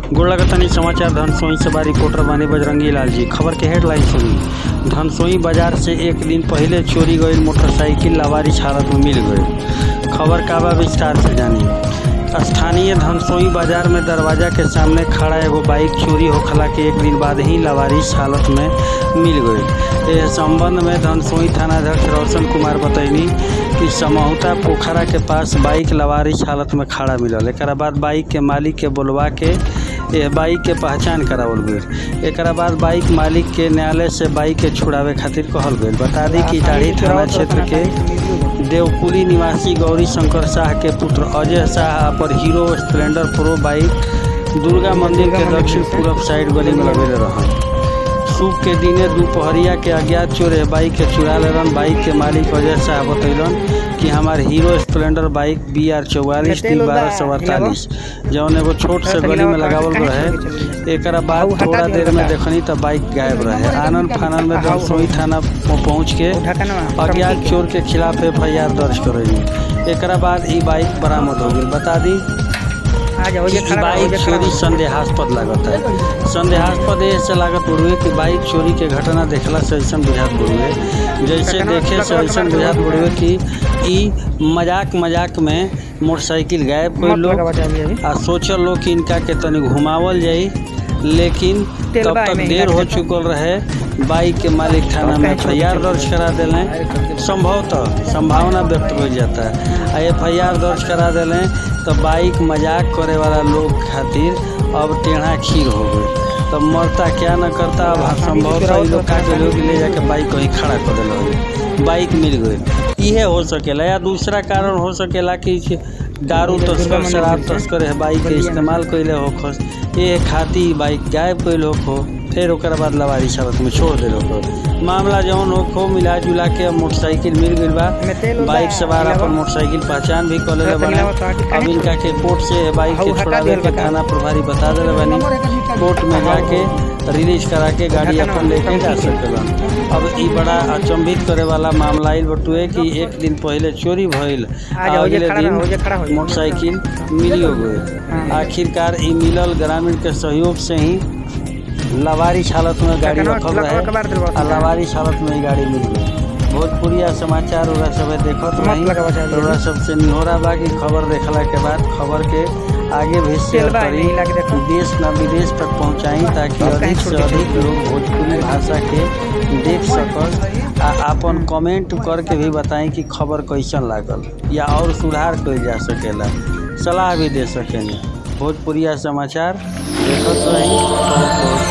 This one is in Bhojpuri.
गोलगतनी समाचार धनसोई से बा रिपोर्टर बानी बजरंगी लाल जी खबर के हेडलाइन सुनी धनसोई बाजार से एक दिन पहले चोरी गई मोटरसाइकिल लावारिश हालत में मिल गई खबर का बा विस्तार से जानी स्थानीय धनसोई बाजार में दरवाजा के सामने खड़ा एगो बाइक चोरी होखला के एक दिन बाद ही लावारिश हालत में मिल गई इस संबंध में धनसोई थानाध्यक्ष रोशन कुमार बतैनी कि समहुता पोखरा के पास बाइक लवारिश हालत में खड़ा मिलल एक बाद बाइक के मालिक के बुलवा के यह बाइक के पहचान करावल गई एक बाद बाइक मालिक के न्यायालय से बाइक के छुड़ावे खातिर कहल गई बता दी कि टाढ़ी थाना क्षेत्र के देवकुली निवासी गौरी शंकर शाह के पुत्र अजय शाह पर Hero Splendor Pro bike Durga मंदिर के दक्षिण पूरब साइड गली में लगेले रहन सूख के दिने दोपहरिया के अज्ञात चोर है बाइक के चुरा लेलन बाइक के मालिक अजय शाह बतैलन कि हमार Hero Splendor bike B R चौवालीस टी बारह सौ अड़तालीस जौन एगो छोट से गली में लगावल रहे एक बाद थोड़ा देर में देखनी तो बाइक गायब रहे आनंद फानन में दमसोई थाना पहुँच के अज्ञात चोर के खिलाफ एफ आई आर दर्ज करेगी एक बाद ई बाइक बरामद हो गई बता दी बाइक चोरी संदेहास्पद लागत है संदेहास्पद ऐसे लागत बुढ़ुए कि बाइक चोरी के घटना देखला से ऐसा बुझात बुढ़ुए जैसे देखे से ऐसा बुझात बुढ़ुए कि ई मजाक मजाक में मोटरसाइकिल गायब कोई लोग आ सोचल लोग कि इनका के तनी घुमावल जाई लेकिन तब तक देर हो चुकल रहे बाइक के मालिक थाना में एफ आई आर दर्ज करा दिले संभवतः संभावना व्यक्त हो जाता है आ एफ आई आर दर्ज करा दिले तो बाइक मजाक करे वाला लोग खातिर अब टेढ़ा खीर हो गई तो मरता क्या न करता अब संभवतः लोग का के लोग ले जाके बाइक कहीं खड़ा कर दिल बाइक मिल गई इहे हो सकेला या दूसरा कारण हो सकेला कि दारू तस्कर शराब तस्कर है बाइक के इस्तेमाल कैले हो खस ये खाती बाइक गायब कैल हो फिर ओकर बाद लवारी शरत में छोड़ दे हो मामला जौन हो खो मिला जुला के मोटरसाइकिल मिल गई बा बाइक सवार अपन मोटरसाइकिल पहचान भी कर ले बने अब इनका के कोर्ट से बाइक के छुड़ावे के थाना प्रभारी बता दिले बनी कोर्ट में जाके रिलीज करा के गाड़ी अपन लेके जा सकेलन अब ई बड़ा अचंभित करे वाला मामला आइल बटुए कि एक दिन पहले चोरी भइल अगले दिन मोटरसाइकिल मिलियो गई आखिरकार ई मिलल ग्रामीण के सहयोग से ही लवारिश हालत में गाड़ी रखल रहे आ लवारिश हालत में ही गाड़ी मिल गई भोजपुरिया समाचार ओरा सब देखत नहीं ओरा सबसे निहोरा बा कि खबर देखला के बाद खबर के आगे भी शेयर करी देश न विदेश तक पहुंचाई ताकि अधिक से अधिक लोग भोजपुरी भाषा के देख सकस आ अपन कमेंट करके भी बताएं कि खबर कैसन लागल या और सुधार कइल जा सकेला सलाह भी दे सकेंगे भोजपुरिया समाचार देखत रही